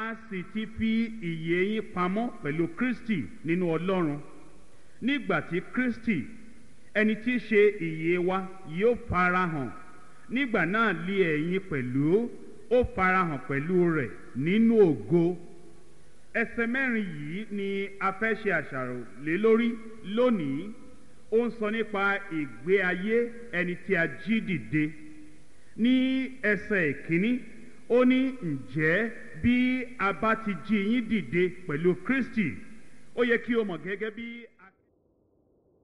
a sì ti fi ìyè yín pamọ́ pẹ̀lú kristi nínú ọlọ́run nígbà tí kristi ẹni tí í ṣe ìyè wa yóò farahàn nígbà náà lé ẹ̀yin pẹ̀lú ó farahàn pẹ̀lú rẹ̀ nínú ògo ẹsẹ mẹ́rin yìí ni a fẹ́ ṣe àṣàrò lé lórí lónìí ó ń sọ nípa ìgbé ayé ẹni tí a jí dìde ní ẹsẹ̀ ìkíní ó ní ǹjẹ́ bí a bá ti jí yín dìde pẹ̀lú kristi ó yẹ kí o mọ̀ gẹ́gẹ́ bí